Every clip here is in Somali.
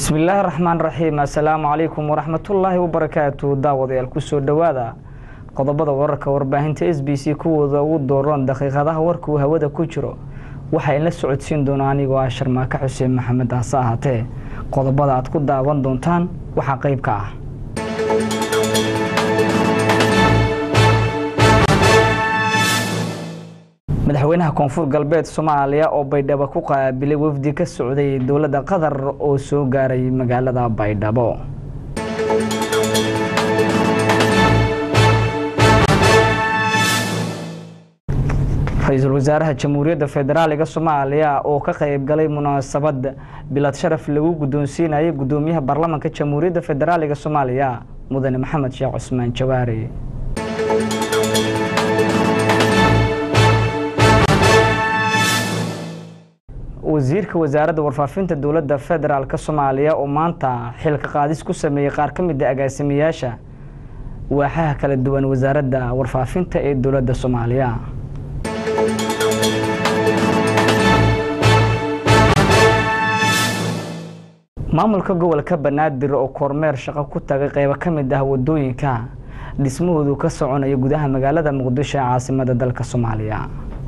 bismi illaahi raxmaan raxiim assalaamu calaykum waraxmatullaahi wabarakaatu daawadayaal kusoo dhowaada qodobada wararka warbaahinta s b c kuwooda ugu dooroon daqiiqadaha warka uu hawada ku jiro waxaa inla socodsiin doona anigoo ah sharmaake xuseen maxamed hase ahaatee qodobada aad ku daawan doontaan waxaa qeyb ka ah madaxweynaha koonfur galbeed soomaaliya oo baydhabo ku qaabilay wafdi ka socday dowladda qatar oo soo gaaray magaalada baydhabo ra-iisul wasaaraha jamhuuriyadda federaaliga soomaaliya oo ka qeyb galay munaasabad bilad sharaf lagu guddoonsiinayay guddoomiyaha baarlamaanka jamhuuriyadda federaaliga soomaaliya mudane maxamed sheekh cusmaan jawaari wasiirka wasaaradda warfaafinta dowladda federaalk soomaaliya oo maanta xilka qaadis ku sameeyey qaar ka mid a agaasimayaasha waaxaha kala duwan wasaaradda warfaafinta ee dowladda soomaaliya maamulka gobolka banaadir oo kormeer shaqo ku tagay qeybo ka mid ah wadooyinka dhismahoodu ka soconaya gudaha magaalada muqdisho ee caasimada dalka soomaaliya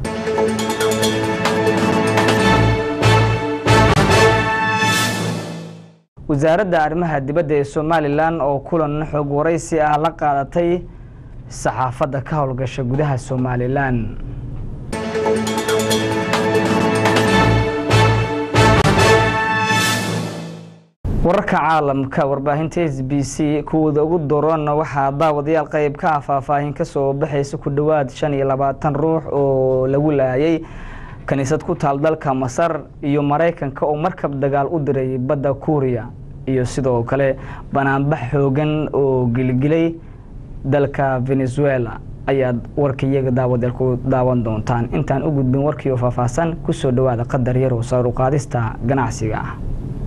wasaaradda arrimaha dibadda ee somalilan oo kulan xoog waraysi ah la qaadatay saxaafadda ka howlgasha gudaha somalilan wararka caalamka warbaahinta s b c kuwooda ugu doorana waxaa daawadayaal qeyb ka ah faahfaahin kasoo baxaysa ku dhowaad shan iyo labaatan ruux oo lagu laayay kaniisad ku taal dalka masar iyo maraykanka oo markab dagaal u diray badda kuuriya iyo sidoo kale banaanbax xoogan oo gilgilay dalka venezuela ayaad warkaiyaga daawadeel ku daawan doontaan intaan u gudbin warkiioo faahfaahsan kusoo dhowaada qadar yarow saaruqaadista ganacsiga ah